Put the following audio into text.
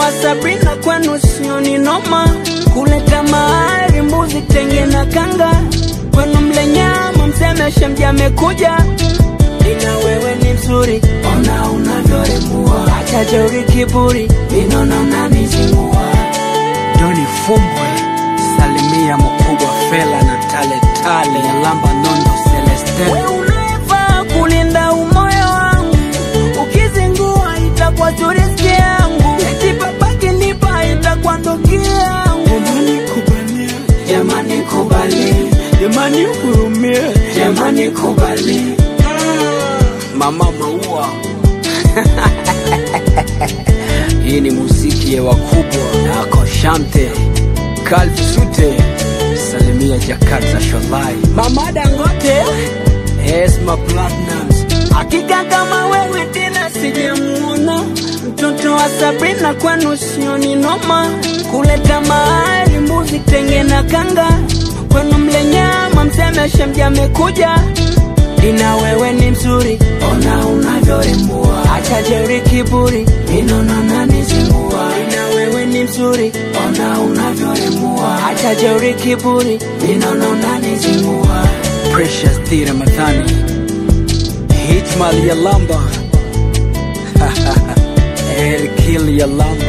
wa Sabrina kwenu sio ni noma, kuleta mahari mbuzi tenge na kanga, kwenu mle nyama msemeshe mja amekuja, ina wewe ni mzuri, ona unavyorembua, acha jeuri kiburi, minona unanizingua. Doni Fumbwe, salimia mkubwa Fela na Tale Tale ya Lamba Nondo Celeste. We unafaa kulinda umoyo wangu, ukizingua itakuwa tu riziki yangu, eti babaki nipa itakuwa ndoki yangu. Jamani kubalia, Jamani kubali, jamani hurumie, jamani kubali, mama maua. Hii ni muziki ya wakubwa nako Shante Kalvi Sute, salimia Jakarta Sholai, Mama Dangote, Esma Platinums, hakika kama wewe tena sijamuona. Mtoto wa Sabrina kwenu sio ni noma, kuleta mahali mbuzi tenge na kanga, kwenu mle nyama msemeshe mja amekuja, ina wewe ni mzuri, ona unavyorembua, acha jeuri kiburi, minona nanizingua, ina wewe ni mzuri, ona unavyorembua, acha jeuri kiburi, minona unanizingua. Precious D Ramadhani, Hitmal ya Lamba, Erkil ya Lamba.